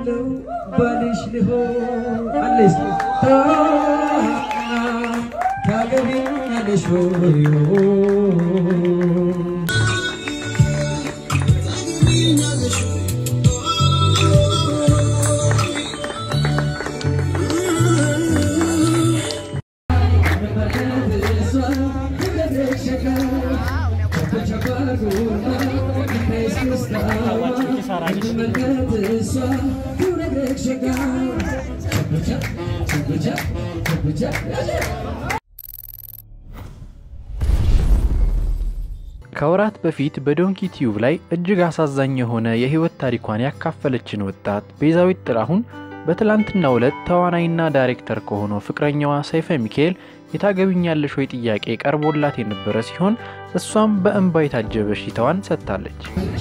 ባልሽ ልሆን አለሽ ታገቢኛለሽ ሆይ ከወራት በፊት በዶንኪ ቲዩብ ላይ እጅግ አሳዛኝ የሆነ የህይወት ታሪኳን ያካፈለችን ወጣት ቤዛዊት ጥላሁን በትላንትናው ዕለት ተዋናይና ዳይሬክተር ከሆነው ፍቅረኛዋ ሰይፈ ሚካኤል የታገቢኛለሽ ወይ ጥያቄ ቀርቦላት የነበረ ሲሆን እሷም በእንባ የታጀበ ሽታዋን ሰጥታለች።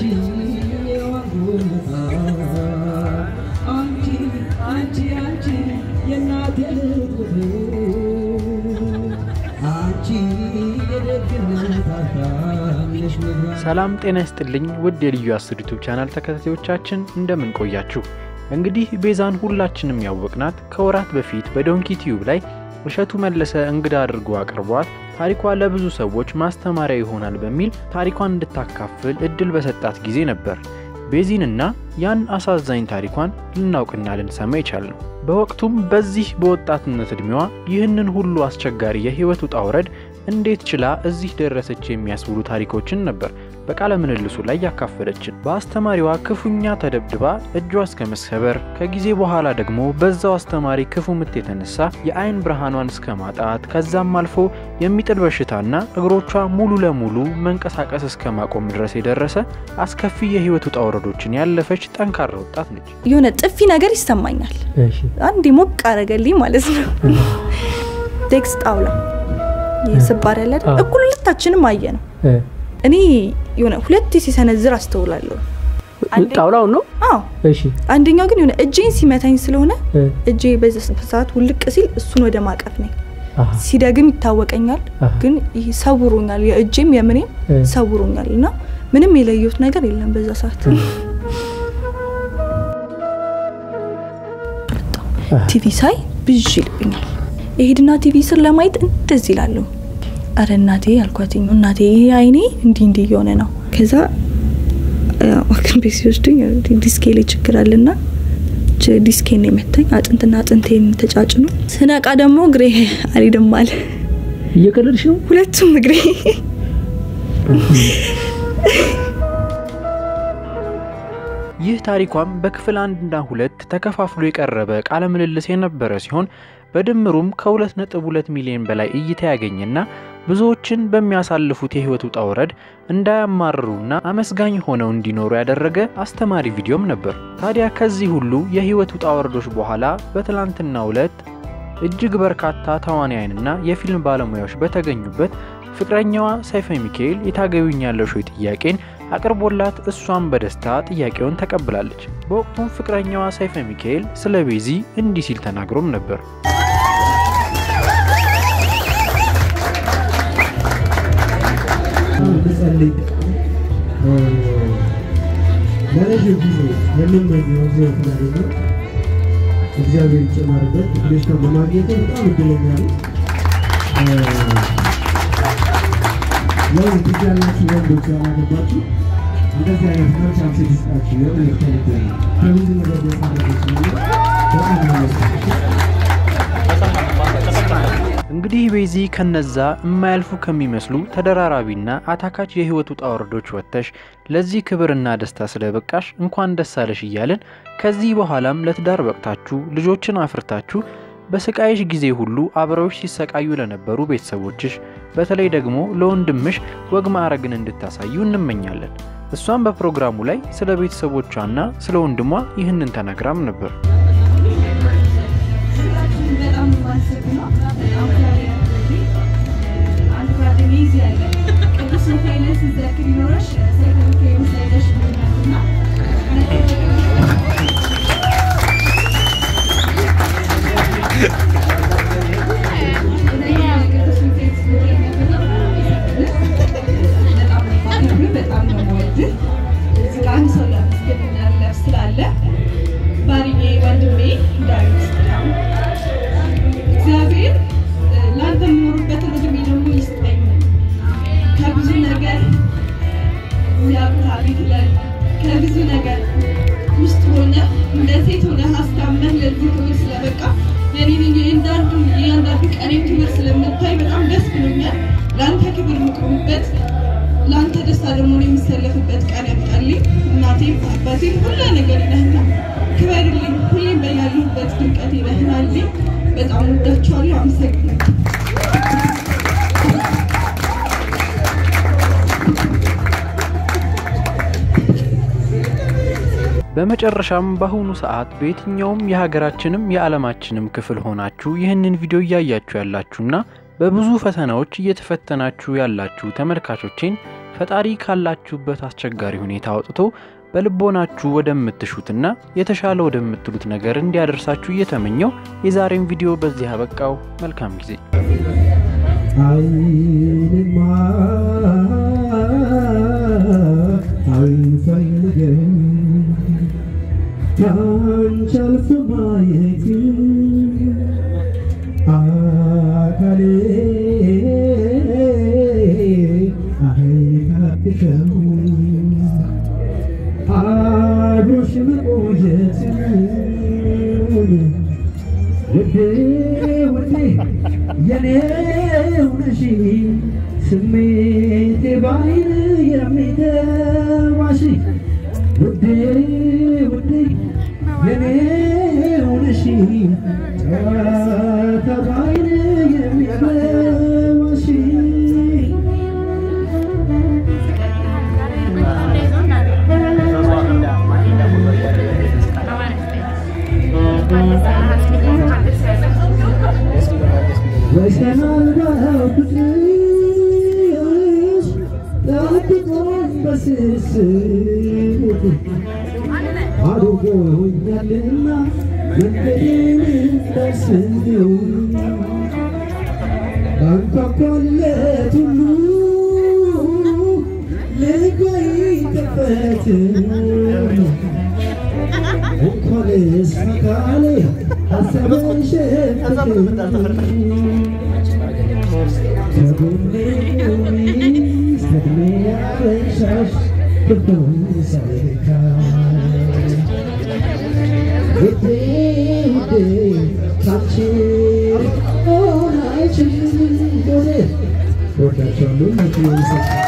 ሰላም ጤና ይስጥልኝ ውድ የልዩ አስር ዩቱብ ቻናል ተከታታዮቻችን እንደምን ቆያችሁ? እንግዲህ ቤዛን ሁላችንም ያወቅናት ከወራት በፊት በዶንኪ ቲዩብ ላይ እሸቱ መለሰ እንግዳ አድርጎ አቅርቧት ታሪኳ ለብዙ ሰዎች ማስተማሪያ ይሆናል በሚል ታሪኳን እንድታካፍል እድል በሰጣት ጊዜ ነበር ቤዚንና ያን አሳዛኝ ታሪኳን ልናውቅና ልንሰማ የቻልነው። በወቅቱም በዚህ በወጣትነት ዕድሜዋ ይህንን ሁሉ አስቸጋሪ የህይወት ውጣ ውረድ እንዴት ችላ እዚህ ደረሰች የሚያስብሉ ታሪኮችን ነበር በቃለ ምልልሱ ላይ ያካፈለችን። በአስተማሪዋ ክፉኛ ተደብድባ እጇ እስከ መሰበር፣ ከጊዜ በኋላ ደግሞ በዛው አስተማሪ ክፉ ምት የተነሳ የአይን ብርሃኗን እስከ ማጣት ከዛም አልፎ የሚጥል በሽታና እግሮቿ ሙሉ ለሙሉ መንቀሳቀስ እስከ ማቆም ድረስ የደረሰ አስከፊ የህይወት ውጣ ውረዶችን ያለፈች ጠንካራ ወጣት ነች። የሆነ ጥፊ ነገር ይሰማኛል። አንድ ሞቅ አረገልኝ ማለት ነው። ቴክስ ጣውላ ስባር ያለ እኩል ሁለታችንም አየ ነው። እኔ የሆነ ሁለት ሲሰነዝር አስተውላለሁ። ጣውላውን ነው? አዎ። እሺ። አንደኛው ግን የሆነ እጄን ሲመታኝ ስለሆነ እጄ በዛ ሰዓት ውልቅ ሲል እሱን ወደ ማቀፍ ነኝ። ሲደግም ይታወቀኛል፣ ግን ይህ ሰውሮኛል። የእጄም የምኔም ሰውሮኛል እና ምንም የለየሁት ነገር የለም በዛ ሰዓት። ቲቪ ሳይ ብዥ ይልብኛል። የሄድና ቲቪ ስር ለማየት እንደዚህ ይላለሁ። አረ እናቴ አልኳትኝ። እናቴ ይሄ አይኔ እንዲህ እንዲህ እየሆነ ነው። ከዛ ሐኪም ቤት ሲወስዱኝ ዲስኬ ላይ ችግር አለና ዲስኬን የመታኝ አጥንትና አጥንቴን ተጫጭኖ ስነቃ ደግሞ እግሬ አልሄድም አለ። እየቀለድሽ ነው? ሁለቱም እግሬ ይህ ታሪኳም በክፍል አንድና ሁለት ተከፋፍሎ የቀረበ ቃለ ምልልስ የነበረ ሲሆን በድምሩም ከ2.2 ሚሊዮን በላይ እይታ ያገኘና ብዙዎችን በሚያሳልፉት የህይወት ውጣ ውረድ እንዳያማርሩና አመስጋኝ ሆነው እንዲኖሩ ያደረገ አስተማሪ ቪዲዮም ነበር። ታዲያ ከዚህ ሁሉ የህይወት ውጣ ውረዶች በኋላ በትላንትናው ዕለት እጅግ በርካታ ተዋናያንና የፊልም ባለሙያዎች በተገኙበት ፍቅረኛዋ ሰይፈ ሚካኤል የታገቢኛለሽ ወይ ጥያቄን አቅርቦላት እሷን በደስታ ጥያቄውን ተቀብላለች። በወቅቱም ፍቅረኛዋ ሰይፈ ሚካኤል ስለ ቤዚ እንዲህ ሲል ተናግሮም ነበር። ልጸልይ ለረዥም ጊዜ የምመኘው ህይወት ላገኘው እግዚአብሔር ይጨመርበት። ልጅ በማግኘቴ በጣም እድለኛ ነኝ። ያው እዚህ ያላችሁ ወንዶች ያላገባችሁ እንደዚህ አይነት መልካም ሴት ይስጣችሁ። የእውነት ከልብ ነው። ከብዙ ነገር ያሳረፈች በጣም ነው እንግዲህ ቤዚ ከነዛ የማያልፉ ከሚመስሉ ተደራራቢና አታካች የህይወት ውጣ ውረዶች ወጥተሽ ለዚህ ክብርና ደስታ ስለበቃሽ እንኳን ደስ አለሽ እያልን ከዚህ በኋላም ለትዳር በቅታችሁ ልጆችን አፍርታችሁ በስቃይሽ ጊዜ ሁሉ አብረውሽ ሲሰቃዩ ለነበሩ ቤተሰቦችሽ በተለይ ደግሞ ለወንድምሽ ወግ ማዕረግን እንድታሳዩ እንመኛለን። እሷም በፕሮግራሙ ላይ ስለ ቤተሰቦቿና ስለ ወንድሟ ይህንን ተናግራም ነበር። በጣም ነው የምወድህ። እዚህ ጋር አንድ ሰው ለመስገድ ስላለ ባሪ እንደ ሴት ሆነ አስታመህ ለዚህ ክብር ስለበቃ የኔን እያንዳንዱ እያንዳንዱ ቀኔን ክብር ስለምታይ በጣም ደስ ብሎኛል። ለአንተ ክብር የምቆምበት ለአንተ ደስታ ደግሞ ነው የምሰለፍበት ቀን ያምጣልኝ። እናቴም አባቴም ሁላ ነገር ነህና ክበርልኝ። ሁሌም በያለሁበት ድምቀት ነህናልኝ። በጣም ወዳችኋለሁ። አመሰግናለሁ። በመጨረሻም በአሁኑ ሰዓት በየትኛውም የሀገራችንም የዓለማችንም ክፍል ሆናችሁ ይህንን ቪዲዮ እያያችሁ ያላችሁና በብዙ ፈተናዎች እየተፈተናችሁ ያላችሁ ተመልካቾቼን ፈጣሪ ካላችሁበት አስቸጋሪ ሁኔታ አውጥቶ በልቦናችሁ ወደምትሹትና የተሻለ ወደምትሉት ነገር እንዲያደርሳችሁ እየተመኘው የዛሬን ቪዲዮ በዚህ አበቃው። መልካም ጊዜ። አይንማ አይፈልገም ካንቺ አልፎ ማየት አካሌ አይታክተው አብሮሽ መቆየት ውዴ ውዴ የኔው ነሽ ስሜቴ ባይን የሚገባሽ ውዴ ውዴ የኔው ነሽ ጨዋታ ባይን የሚገባሽ ወሰናልባው ፍቅርሽ ጠብቆኝ በስስት አድርጎኛልና መንገዴን እንዳስብ ባንኳኳለት ሁሉ ልቤ ይከፈት እንኳንስ አካሌ ሀሳብሽ ከጎኔ ቁሚ እስከዕድሜ ያበሻሽ ክብሩን ሳይካ ውዴ ውዴ ካንቺ ሆን አይችልም ወዴ ወዳቸዋለሁ።